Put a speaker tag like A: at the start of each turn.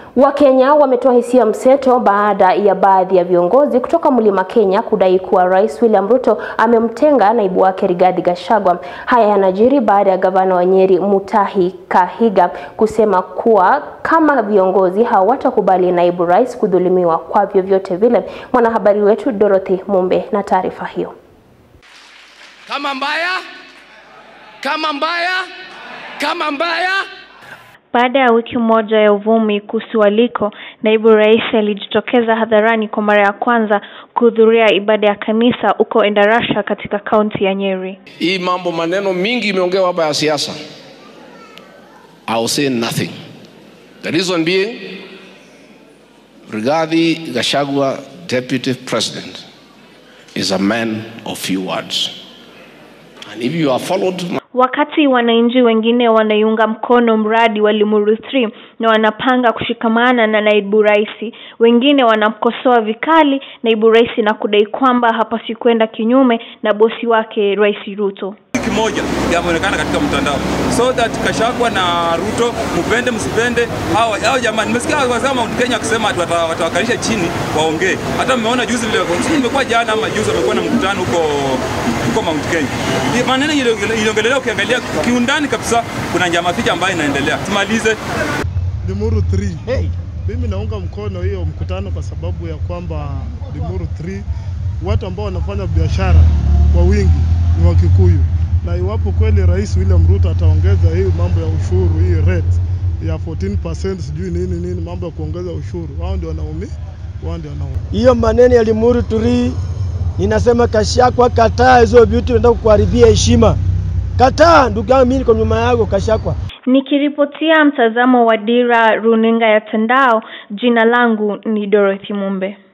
A: Wakenya wametoa hisia mseto baada ya baadhi ya viongozi kutoka Mlima Kenya kudai kuwa Rais William Ruto amemtenga naibu wake Rigathi Gachagua. Haya yanajiri baada ya gavana wa Nyeri Mutahi Kahiga kusema kuwa kama viongozi hawatakubali naibu rais kudhulumiwa kwa vyovyote vile. Mwanahabari wetu Dorothy Mumbe na taarifa hiyo.
B: Kama mbaya, kama mbaya, kama mbaya
C: baada ya wiki moja ya uvumi kuhusu aliko, naibu rais alijitokeza hadharani kwa mara ya kwanza kuhudhuria ibada ya kanisa huko Endarasha katika kaunti ya Nyeri.
B: Hii mambo maneno mingi imeongewa hapa ya siasa. I will say nothing. The reason being Rigathi Gachagua, deputy president, is a man of few words. And if you have followed
C: Wakati wananchi wengine wanaiunga mkono mradi wa Limuru 3 na wanapanga kushikamana na naibu rais, wengine wanamkosoa vikali naibu rais na kudai kwamba hapaswi kwenda kinyume na bosi wake Rais Ruto.
D: Kimoja yameonekana katika mtandao so that Gachagua na Ruto, mpende msipende, hao hao jamani, nimesikia wasema Mount Kenya wakisema watawakalisha chini waongee. Hata mmeona juzi vile, sijui imekuwa jana ama juzi, wamekuwa na mkutano huko huko Mount Kenya. Maneno iliongelelea, ukiangalia kiundani kabisa, kuna njama ficha ambayo inaendelea. Tumalize
E: Limuru 3. Hey. Mimi naunga mkono hiyo mkutano kwa sababu ya kwamba Limuru 3 watu ambao wanafanya biashara kwa wingi ni Wakikuyu, na iwapo kweli Rais William Ruto ataongeza hii mambo ya ushuru, hii rate ya 14% sijui nini nini, mambo ya kuongeza ushuru, wao ndio wanaumia, wao ndio wanaumia.
F: Hiyo maneno ya Limuru 3 ninasema Gachagua, kataa hizo vitu, nataka kukuharibia heshima. Kataa ndugu yangu, mimi niko nyuma yako Gachagua.
C: Nikiripotia mtazamo wa Dira runinga ya Tandao, jina langu ni Dorothy Mumbe.